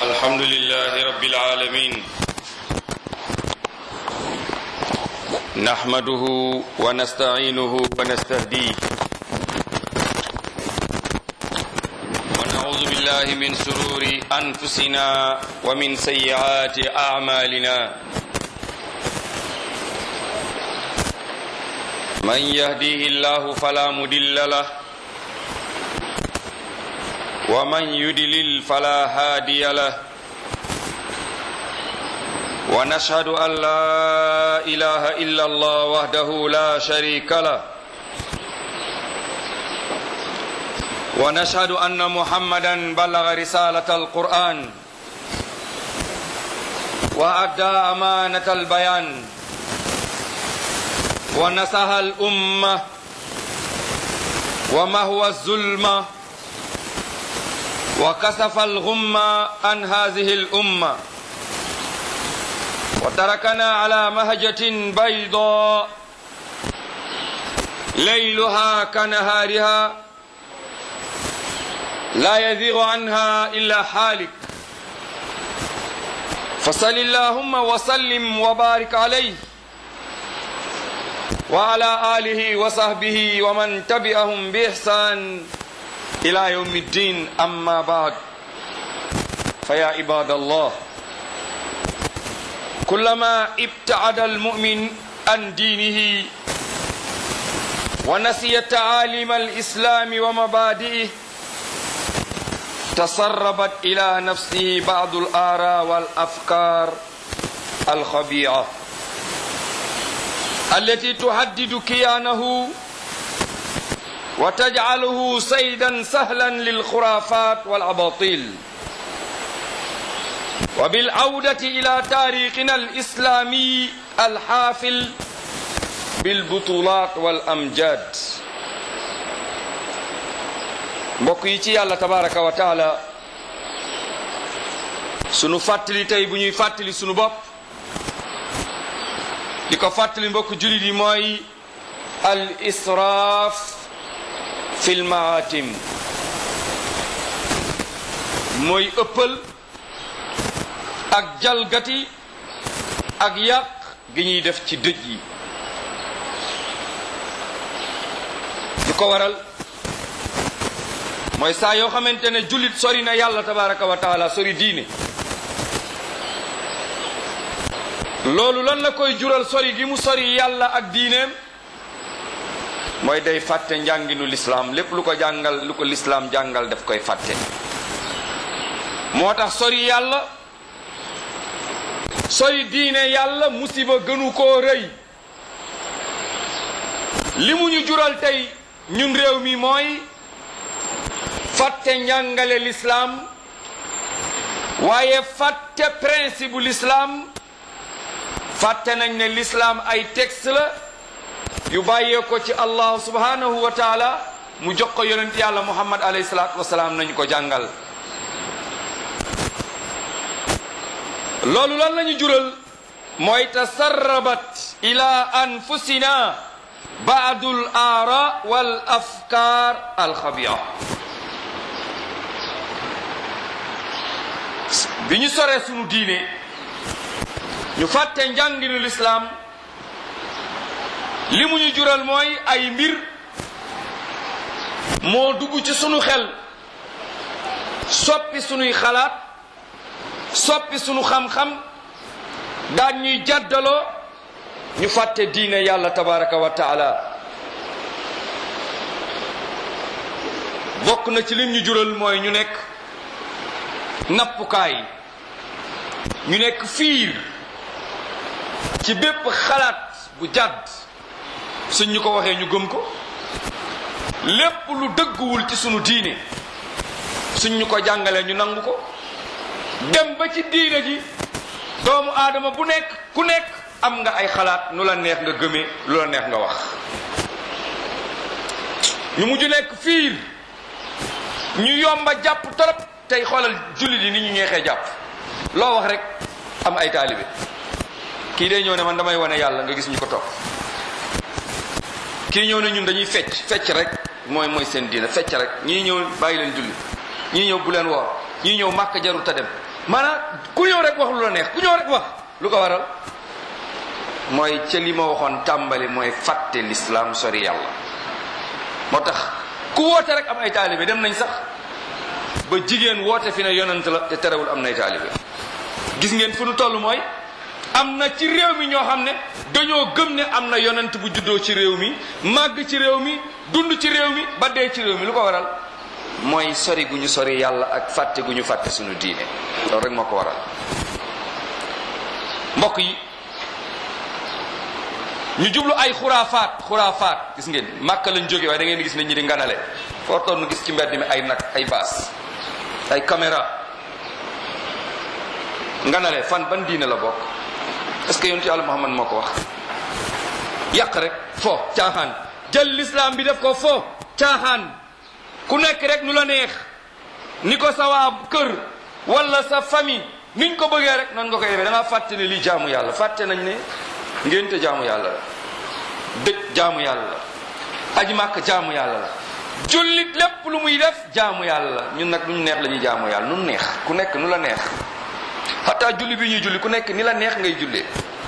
الحمد لله رب العالمين نحمده ونستعينه ونستهديه ونعوذ بالله من سرور أنفسنا ومن سيئات أعمالنا من يهديه الله فلا مدل له ومن يدلل فلا هادي له ونشهد أن لا إله إلا الله وحده لا شريك له ونشهد أن محمدا بلغ رسالة القرآن وأدى أمانة البيان ونصح الأمة وما هو الظلمة وكسف الغمة عن هذه الأمة وتركنا على مهجة بيضاء ليلها كنهارها لا يزيغ عنها إلا حالك فصل اللهم وسلم وبارك عليه وعلى آله وصحبه ومن تبعهم بإحسان إلى يوم الدين أما بعد فيا عباد الله كلما ابتعد المؤمن عن دينه ونسي تعاليم الإسلام ومبادئه تسربت إلى نفسه بعض الآراء والأفكار الخبيئة التي تهدد كيانه وتجعله صيدا سهلا للخرافات والأباطيل وبالعودة إلى تاريخنا الإسلامي الحافل بالبطولات والأمجاد mbokk yi ci yàlla tabaraka wa taala sunu fàttali tey bu ñuy fàttali sunu bopp di ko fàttali mbokk jullit yi mooy al israaf fil maatim mooy ëppal ak jalgati ak yàq gi ñuy def ci dëj yi lu ko waral mooy saa yoo xamante ne jullit sori na yàlla tabaraka wa taala sori diine loolu lan la koy jural sori gi mu sori yàlla ak diineem mooy day fàtte njànginu lislaam lépp lu ko jàngal lu ko lislaam jàngal daf koy fàtte moo tax sori yàlla sori diine yàlla musiba gënu koo rëy li mu ñu jural tey ñun réew mi mooy fàtte njàngale lislaam waaye fàtte principe bu lislaam fàtte nañ ne lislaam ay texte la yu bàyyee ko ci allah subhanahu wa taala mu jox ko yonent yàlla muhammad alayhi salaatu wasalaam nañu ko jàngal loolu lan lañu jural mooy tasarrabat ila anfusina baadul aara wal afkaar alxabia bi ñu soree sunu diine ñu fàtte njànginu lislaam li mu ñu jural mooy ay mbir moo dugg ci sunu xel soppi sunuy xalaat soppi sunu xam-xam daan ñuy jàddaloo ñu fàtte diine yàlla tabaraka wa taala bokk na ci lim ñu jural mooy ñu nekk nappukaay ñu nekk fiir ci bépp xalaat bu jàdd suñ ñu ko waxee ñu gëm ko lépp lu dëgguwul ci sunu diine suñ ñu ko jàngalee ñu nangu ko dem ba ci diine ji doomu aadama bu nekk ku nekk am nga ay xalaat nu la neex nga gëmee lu la neex nga wax ñu mujj nekk fiir ñu yomba jàpp torop tey xoolal jullit yi ni ñu ñeexee jàpp loo wax rek am ay taalibe kii day ñëw ne man damay wane yàlla nga gis ñu ko topp kii ñëw ne ñun dañuy fecc fecc rek mooy mooy seen diina fecc rek ñii ñëw bàyyi leen julli ñii ñëw bu leen woor ñii ñëw màkk jaru ta dem maanaam ku ñëw rek wax lu la neex ku ñëw rek wax lu ko waral mooy ca li ma waxoon tàmbali mooy fàtte l'islam sori yàlla moo tax ku woote rek am ay taalibe dem nañ sax ba jigéen woote fi ne yonent la te terewul am nay taalibe gis ngeen fu nu toll mooy am na ci réew mi ñoo xam ne dañoo gëm ne am na yonent bu juddoo ci réew mi màgg ci réew mi dund ci réew mi ba dee ci réew mi lu ko waral mooy sori gu ñu sori yàlla ak fàtte gu ñu fàtte suñu diine loolu rek moo ko waral mbokk yi ñu jublu ay xuraafaat xuraafaat gis ngeen màkka lañ jóge waaye da ngeen gis nit ñi di nganale foo toll nu gis ci mbedd mi ay nag ay baas ay caméra nganale fan ban diine la bokk est-ce que yonent yàlla Muhammad moo ko wax yàq rek fo caaxaan jël l'islam bi def ko fo caaxaan ku nekk rek nu la neex ni ko sa waa kër wala sa famille niñ ko bëggee rek noonu nga koy defee da ngaa fàtte ne lii jaamu yàlla fàtte nañ ne ngénte jaamu yàlla la dëj jaamu yàlla la aji màkk jaamu yàlla la jullit lépp lu muy def jaamu yàlla la ñun nag lu ñu neex la ñuy jaamu yàlla nu neex ku nekk nu la neex xataa julli bi ñuy julli ku nekk ni la neex ngay jullee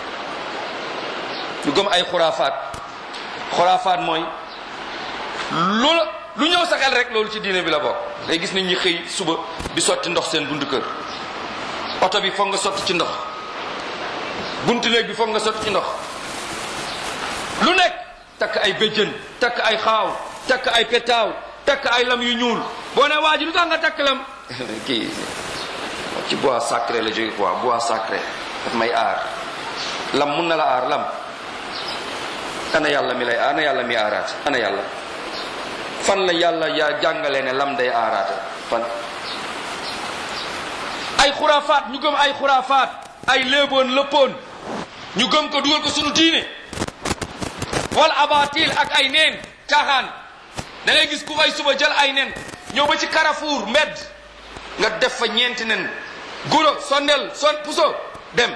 ñu gëm ay xuraafaat xuraafaat mooy lu lu ñëw sa xel rek loolu ci diine bi la bokk day gis nit ñi xëy suba di sotti ndox seen buntu kër oto bi foog nga sotti ci ndox buntu néeg bi foog nga sotti ci ndox lu nekk takk ay béjjën takk ay xaaw takk ay petaaw takk ay lam yu ñuul boo ne waa ji lu tax nga takk lam kii ci bois sacré la jóge quoi bois sacré daf may aar lam mun na la aar lam ana yàlla mi lay ana yàlla mi aaraate ana yàlla fan la yàlla yaa jàngale ne lam day aaraate fan ay xuraafaat ñu gëm ay xuraafaat ay léeboon lëppoon ñu gëm ko dugal ko sunu diine wal abatil ak ay neen caaxaan da ngay gis ku fay suba jël ay nen ñëw ba ci Carrefour mbedd nga def fa ñeenti nen guro sondel son puso dem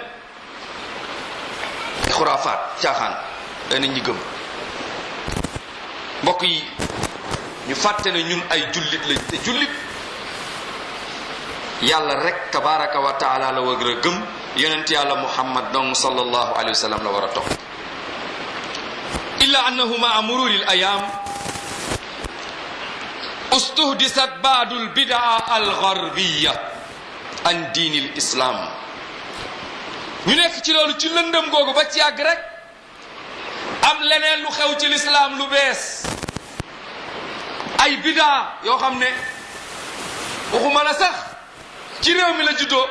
ay xuraafaat caaxaan da nit ñi gëm mbokk yi ñu fàtte ne ñun ay jullit lañ te jullit yàlla rek tabaraka wa taala la war a gëm yonent yàlla muhammad dong sallallahu alayhi wa sallam la war a topp illa annahu maa mururi l ayam ustuhdisat baadu lbidaa algarbiya an diini l islam ñu nekk ci loolu ci lëndëm googu ba ci yàgg rek am leneen lu xew ci lislaam lu bees ay bidaa yoo xam ne waxuma la sax ci réew mi la juddoo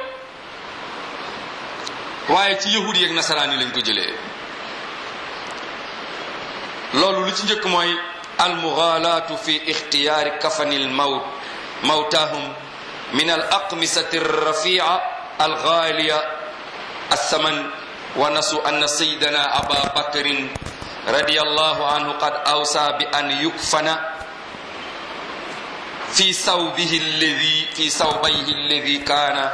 waaye ci yahudi yeeg nasaraan yi lañ ko jëlee loolu lu ci njëkk mooy almughalaatu fi ixtiyaari kafani almawt mawtaahum min al aqmisati alrafia alghaliya alsaman wa nasu anna sayidana aba bakrin radi allahu anhu qad awsa bi an yukfana fi sawbihi alladi fi sawbayhi alladi kaana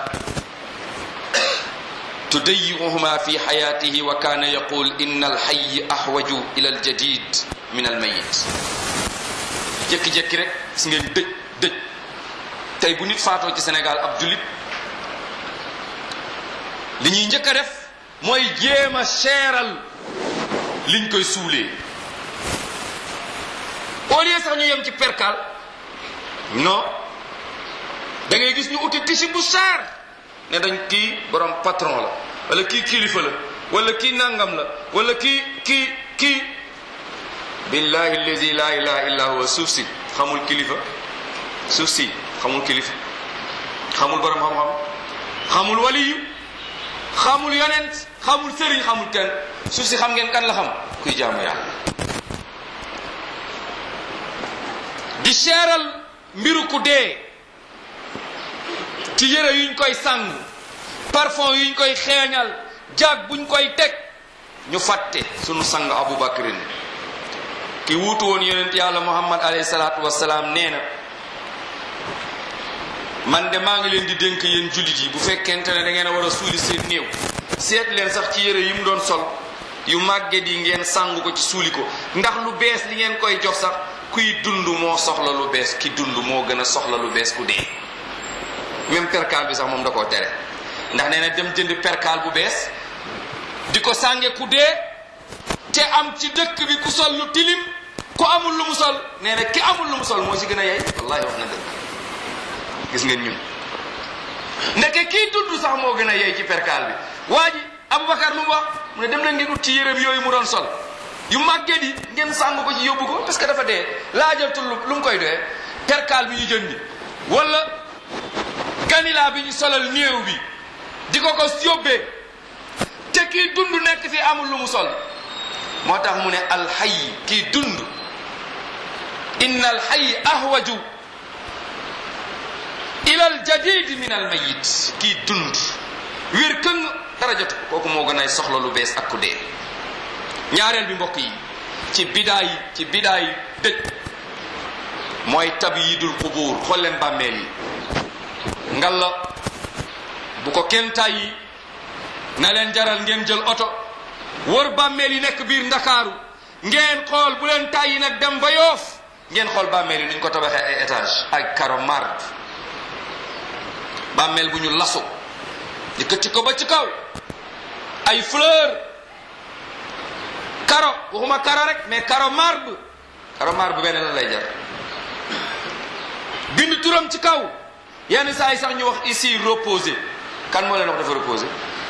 تضيعهما في حياته وكان يقول إن الحي أحوج إلى الجديد من الميت jékki jékki rek gis ngeen dëj dëj tey bu nit faatoo ci Sénégal ab jullit li ñuy njëkk a def mooy jéem a seeral liñ koy suulee au lieu sax ñu yem ci perkal non da ngay gis ñu uti tisi bu seer ne dañ kii borom patron la wala kii kilifa la wala kii nangam la wala kii kii kii billahi allazi la ilaha illa huwa suuf si xamul kilifa suuf si xamul kilifa xamul borom xam-xam xamul waliyu xamul yonent xamul sëriñ xamul kenn suuf si xam ngeen kan la xam kuy jaamu yàlla di seeral mbiru ku dee ci yére yuñ koy sàng parfum yuñ koy xeeñal jaag buñ koy teg ñu fàtte sunu sang Abu Bakrin ki wuutu woon yonent yàlla Muhammad alayhi salaatu wasalaam nee na man de maa ngi leen di dénk yéen jullit yi bu fekkente ne da ngeen a war a suuli seen néew seet leen sax ci yére yi mu doon sol yu màgget yi ngeen sàng ko ci suuli ko ndax lu bees li ngeen koy jox sax kuy dund moo soxla lu bees ki dund moo gën a soxla lu bees ku dee même perkaal bi sax moom da koo tere ndax nee na dem jënd perkaal bu bees di ko sànge ku dee te am ci dëkk bi ku sol lu tilim ku amul lu mu sol nee na ki amul lu mu sol moo ci gën a yey wallahi wax na dëgg gis ngeen ñun ndeke kii tudd sax moo gën a yey ci perkaal bi waa ji Aboubacar lu mu wax mu ne dem leen ngeen ut ci yërëm yooyu mu doon sol yu màggee di ngeen sàng ko ci yóbbu ko parce que dafa dee laajatul lu mu koy doyee perkaal bi ñu jëndi wala ganilaa bi ñu solal néew bi di ko ko yóbbee te kii dund nekk fi amul lu mu sol moo tax mu ne alxay kii dund inna alxay ahwaju ila aljadid min almayit kii dund wér këng dara jotu kooku moo gën ay soxla lu bees ak ku dee ñaareel bi mbokk yi ci bidaay ci bidaay dëj mooy tabyidul qubuur xool leen bàmmeel yi ngalla bu ko kenn tàyyi na leen jaral ngeen jël oto wër bàmmeel yi nekk biir ndakaaru ngeen xool bu leen tàyyi nag dem ba yoof ngeen xool bàmmeel yi nuñ ko tabaxee ay étage ak karo marbre bàmmeel bu ñu lasu yëkkati ko ba ci kaw ay fleur karo waxuma karo rek mais karo marbre karo marbre benn la lay jar bind turam ci kaw yenn saa yi sax ñu wax ici reposé kan moo leen wax dafa reposé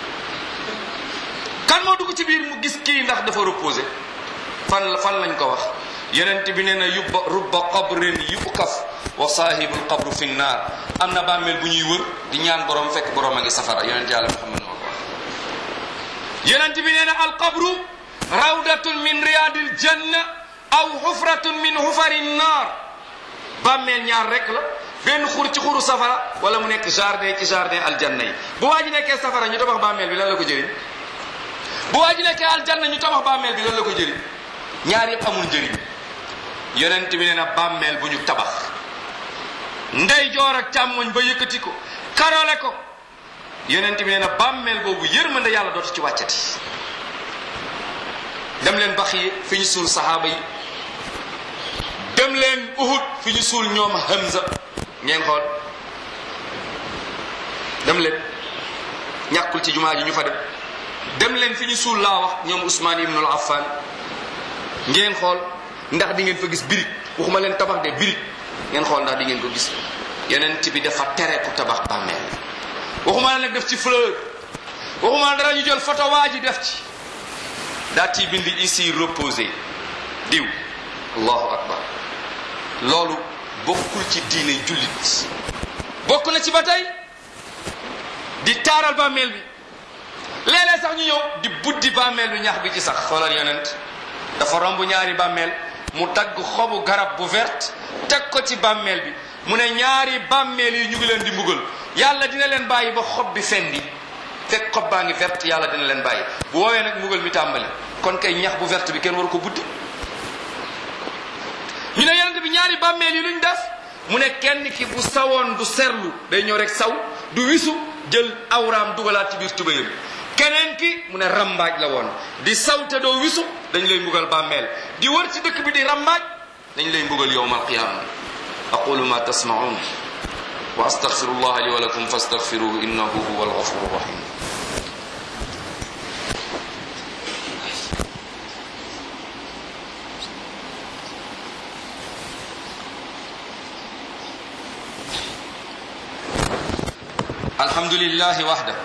kan moo dugg ci biir mu gis kii ndax dafa reposé fan fan lañ ko wax yonent bi nee na yubba rubba qabrin yukaf wa saahibul qabru fi nnaar am na bàmmeel bu ñuy wër di ñaan borom fekk borom a ngi safara yonent yàlla Muhammad moo ko wax yonent bi nee na al qabru rawdatun min riyadil janna aw xufratun min xufari nnaar bàmmeel ñaar rek la benn xur ci xuru safara wala mu nekk jardin ci jardin aljanna yi bu waa ji nekkee safara ñu tabax bàmmeel bi lan la ko jëriñ bu waa ji nekkee aljanna ñu tabax bàmmeel bi lan la ko jëriñ ñaar yëpp amul njëriñ yonent bi nee na bàmmeel bu ñu tabax ndey joor ak càmmoñ ba yëkkati ko karole ko yonent bi nee na bàmmeel boobu yërmande yàlla dootu ci wàccati dem leen bax yi fi ñu suul saxaaba yi dem leen uhud fi ñu suul ñoom Hamza ngeen xool dem leen ñàkkul ci jumaa ji ñu fa dem dem leen fi ñu suul laa wax ñoom Ousmane ibnul Affan ngeen xool ndax di ngeen fa gis birig waxuma leen tabax de birig ngeen xool ndax di ngeen ko gis yonent bi dafa tere ku tabax bàmmeel waxuma la nag def ci fleur waxuma la dara ñu jël photo waa ji def ci daa ci bind ici reposé diw allahu akbar loolu bokkul ci diine jullit bokk na ci ba tey di taaral bàmmeel bi léeg-léeg sax ñu ñëw di buddi bàmmeel bi ñax bi ci sax xoolal yonent dafa romb ñaari bàmmeel mu tagg xobu garab bu verte teg ko ci bàmmeel bi mu ne ñaari bàmmeel yi ñu ngi leen di mbugal yàlla dina leen bàyyi ba xob bi fendi fekk xob baa ngi verte yàlla dina leen bàyyi bu woowee nag mbugal mi tàmbali kon kay ñax bu verte bi kenn waru ko buddi ñu ne yonent bi ñaari bàmmeel yi luñ def mu ne kenn ki bu sawoon du serlu day ñëw rek saw du wisu jël awraam dugalaat ci biir tubéyam keneen ki mu ne rambaaj la woon di saw te doo wisu dañ lay mbugal bàmmeel di wër ci dëkk bi di rambaaj dañ lay mbugal yowma alqiyama aqulu ma tasmaun wa astaghfirullah li wa lakum fastaghfiruhu innahu huwa alghafuru rahim الحمد لله وحده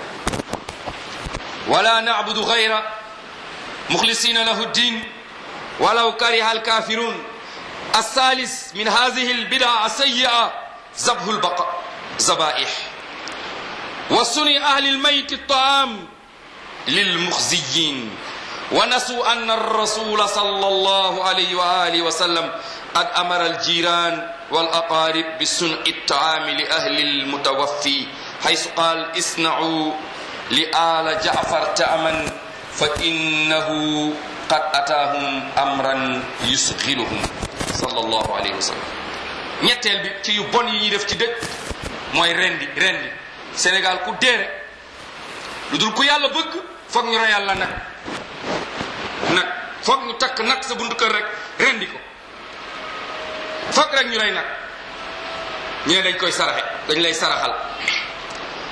ولا نعبد غيره مخلصين له الدين ولو كره الكافرون الثالث من هذه البدع السيئة ذبح البقاء ذبائح وصنع أهل الميت الطعام للمخزيين ونسوا أن الرسول صلى الله عليه وآله وسلم قد أمر الجيران والأقارب بصنع الطعام لأهل المتوفي حيث قال اصنعوا لآل جعفر تأمن فإنه قد أتاهم أمرا يسغلهم صلى الله عليه وسلم ñetteel bi ci yu bon yi ñuy def ci dëkk mooy rendi rendi Sénégal ku dee rek lu dul ku yàlla bëgg foog ñu reyal la nag nag foog ñu takk nag sa buntu kër rek rendi ko foog rek ñu rey nag ñu ne dañ koy saraxe dañ lay saraxal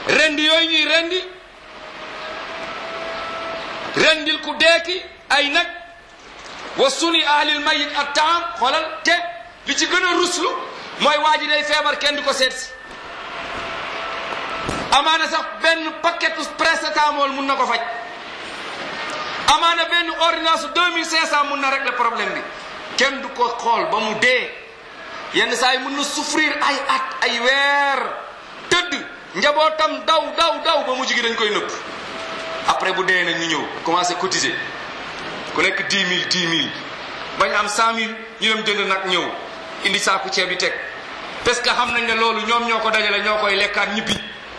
rendi yooyu ñuy rendi rendil ku deeki ay nag wa suni ahlil mayit ak taam xoolal te li ci gën a ruslu mooy waa ji day feebar kenn du ko seet si amaana sax benn paquetu paracetamol mun na ko faj amaana benn ordonnance deux mille cinq cent mun na régler problème bi kenn du ko xool ba mu dee yenn saa yi mun na souffrir ay at ay weer tëdd njabootam daw daw daw ba mujj gi dañ koy nëpp après bu dee nag ñu ñëw commencé cotiser ku nekk dix mille dix mille bañ am cent mille ñu dem jënd nag ñëw indi saaku ceeb bi teg parce que xam nañ ne loolu ñoom ñoo ko dajale ñoo koy lekkaat ñibbi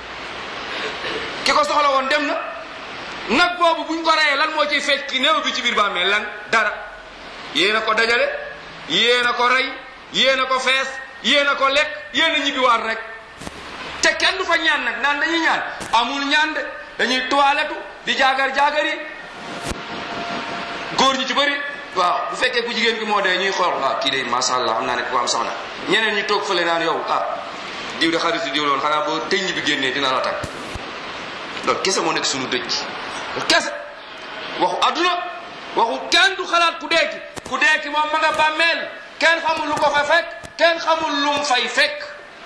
ki ko soxla woon dem na nag boobu buñ ko reyee lan moo ciy fekk ki néew bi ci biir bàmmeel lan dara yéen a ko dajale yéen a ko rey yéen a ko fees yéen a ko lekk yéen a ñibbi waat rek te kenn du fa ñaan nag naan dañuy ñaan amul ñaan de dañuy toilette di jaagar jaagar yi góor ñi ci bëri waaw bu fekkee ku jigéen ki moo dee ñuy xool ah kii de macha allah xam naa ne ko am soxna ñeneen ñi toog fële naan yow ah diw de xaritu diw loon xanaa boo tëñ bi génnee dina la tag loolu kese moo nekk suñu dëj loolu kese waxu adduna waxu kenn du xalaat ku deeki ku deeki moom ma nga bàmmeel kenn xamul lu ko fa fekk kenn xamul lu mu fay fekk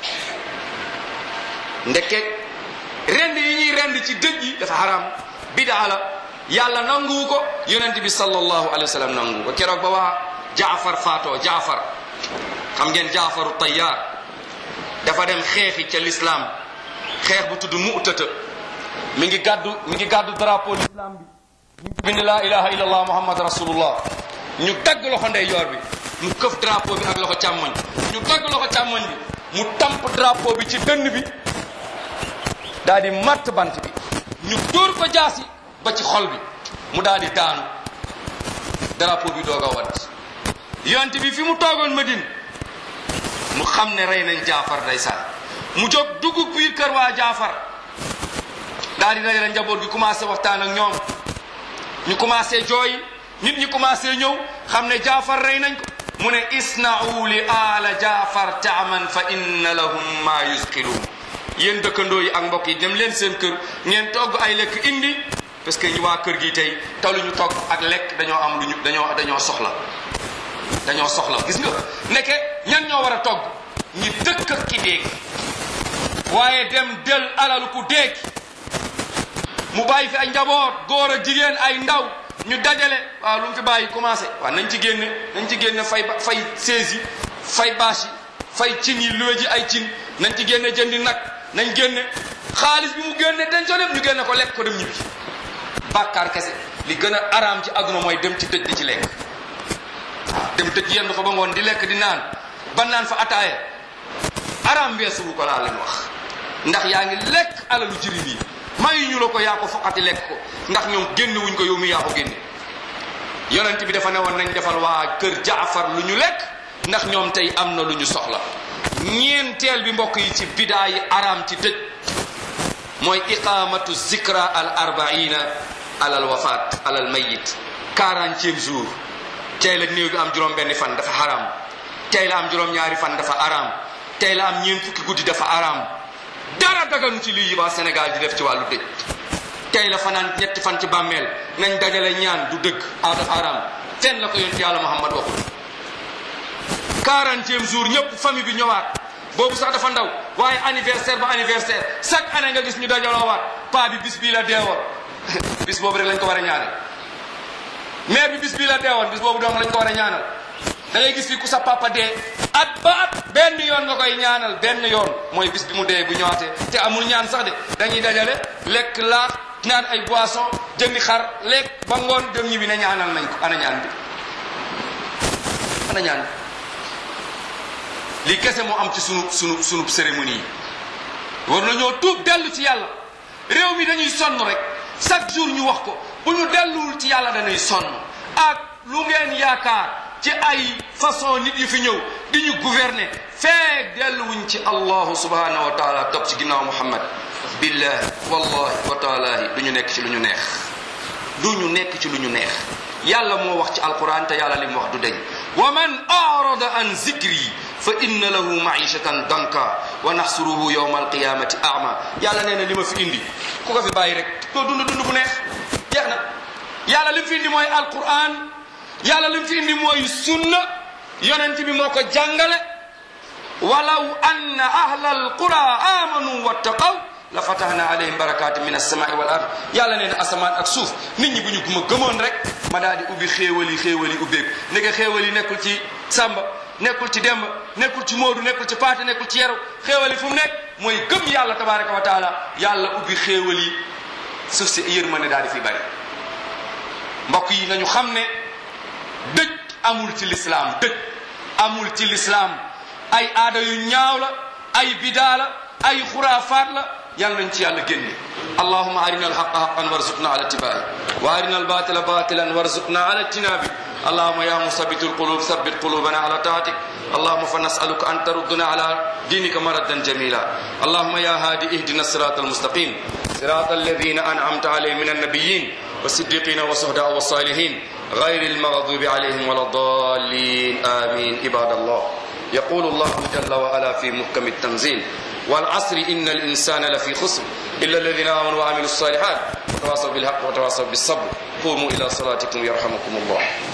ndeke rend yi ñuy rend ci dëj yi dafa haram bidaa la yàlla nanguwu ko yonent bi sallallahu alayhi wa sallam nanguwu ko keroog ba waa jaafar faatoo jaafar xam ngeen jaafaru tayyaar dafa dem xeexi ca lislaam xeex bu tudd mu'tata mi ngi gàddu mi ngi gàddu drapeau l'islam bi ñu ngi bind laa ilaha illallah muhammad rasulullah ñu dagg loxo ndeyjoor bi mu këf drapeau bi ak loxo càmmoñ ñu dagg loxo càmmoñ bi mu tamp drapeau bi ci dënn bi daal di matt bant bi ñu dóor ko jaasi ba ci xol bi mu daal di daanu drapeau bi doog a wat yonent bi fi mu toogoon Madine mu xam ne rey nañ jaafar ndeysaan mu jóg dugg biir kër waa jaafar daal di dajale njaboot gi commencé waxtaan ak ñoom ñu commencé jooy nit ñi commencé ñëw xam ne jaafar rey nañ ko mu ne isna'u li aala jaafar taaman fa inna lahum ma yusqiluun yéen dëkkandoo yi ak mbokk yi dem leen seen kër ngeen togg ay lekk indi parce que ñu waa kër gi tey taluñu togg ak lekk dañoo am lu ñu dañoo dañoo soxla dañoo soxla gis nga nekke ñan ñoo war a togg ñi dëkk ak ki déeg waaye dem del alalu ku déeg mu bàyyi fi ay njaboot góor ak jigéen ay ndaw ñu dajale waaw lu mu fi bàyyi commencé waaw nañ ci génne nañ ci génne fay fay sees yi fay bâche yi fay cin yi luwe ji ay cin nañ ci génne jëndi nag nañ génne xaalis bi mu génne dañ co dem ñu génne ko lekk ko dem ñibbi bàkkaar kese li gën a araam ci àdduna mooy dem ci dëj di ci lekk waaw dem dëj yendu fa ba ngoon di lekk di naan ba naan fa ataaye araam weesuwu ko laa leen wax ndax yaa ngi lekk alalu jirim yi mayu ñu la ko yaa ko foqati lekk ko ndax ñoom génn wuñ ko yow mi yaa ko génne yonent bi dafa ne woon nañ defal waa kër jaafar lu ñu lekk ndax ñoom tey am na lu ñu soxla ñeenteel bi mbokk yi ci bidaa yi araam ci dëj mooy iqamatu zikra al arbaina alal wafaat alal mayit quarantième jour tey la néew bi am juróom benni fan dafa haram tey la am juróom ñaari fan dafa haram tey la am ñeent fukki guddi dafa haram dara daganu ci lii yi waa Sénégal di def ci wàllu dëj tey la fanaan ñetti fan ci bàmmeel nañ dajale ñaan du dëgg a dafa haram fenn la ko yonent yàlla Muhammad waxul quarantième jour ñëpp famille bi ñëwaat boobu sax dafa ndaw waaye anniversaire ba anniversaire chaque année nga gis ñu dajaloowaat paa bi bis bii la deewoon bis boobu rek lañ ko war a ñaanal mère bi bis bii la deewoon bis boobu doom lañ ko war a ñaanal da ngay gis fi ku sa papa dee at ba at benn yoon nga koy ñaanal benn yoon mooy bis bi mu dee bu ñëwaatee te amul ñaan sax de dañuy dajale lekk laax naan ay boisson jëndi xar lekk ba ngoon dem ñi bi ne ñaanal nañ ko ana ñaan bi ana ñaan bi lii kese moo am ci sunu sunu sunu cérémonie yi war nañoo tuub dellu ci yàlla réew mi dañuy sonn rek chaque jour ñu wax ko bu ñu delluwul ci yàlla dañuy sonn ak lu ngeen yaakaar ci ay façon nit yu fi ñëw di ñu gouverner feek delluwuñ ci allahu subhanahu wa taala topp ci ginnaaw muhammad billahi wallahi wa taalahi du ñu nekk ci lu ñu neex du ñu nekk ci lu ñu neex yàlla moo wax ci alquran te yàlla li mu wax du deñ wa man arada an zikri fa inna lahu maishatan danka wa naxsuruhu yowma alqiyamati ama yàlla nee na li ma fi indi ku ko fi bàyyi rek doo dund dund bu neex jeex na yàlla li mu fi indi mooy alquran yàlla li mu fi indi mooy sunna yonent bi moo ko jàngale walaw anna ahla alqura amanu wattaqaw la fatahna alayhim barakaati min alsamai wal ard yàlla nee na asamaan ak suuf nit ñi bu ñu ma gëmoon rek ma daal di ubbi xéewal yi xéewal yi ubbeeku ndeke xéewal yi nekkul ci sàmba nekkul ci demba nekkul ci moodu nekkul ci paate nekkul ci yeru xéewal yi fu mu nekk mooy gëm yàlla tabaraka wa taala yàlla ubbi xéewal yi suuf si yërmande daal di fi bari mbokk yi nañu xam ne dëj amul ci lislaam dëj amul ci lislaam ay aada yu ñaaw la ay bidaa la ay xuraafaat la yàlla nañ ci yàlla génne allahuma arina alhaqa haqan warzuqna ala tibai wa arina albatila batilan warzuqna ala tinabi اللهم يا مثبت القلوب ثبت قلوبنا على طاعتك اللهم فنسألك أن تردنا على دينك مردا جميلا اللهم يا هادي اهدنا الصراط المستقيم صراط الذين أنعمت عليهم من النبيين والصديقين والشهداء والصالحين غير المغضوب عليهم ولا الضالين آمين عباد الله يقول الله جل وعلا في محكم التنزيل والعصر إن الإنسان لفي خسر إلا الذين آمنوا وعملوا الصالحات وتواصوا بالحق وتواصوا بالصبر قوموا إلى صلاتكم يرحمكم الله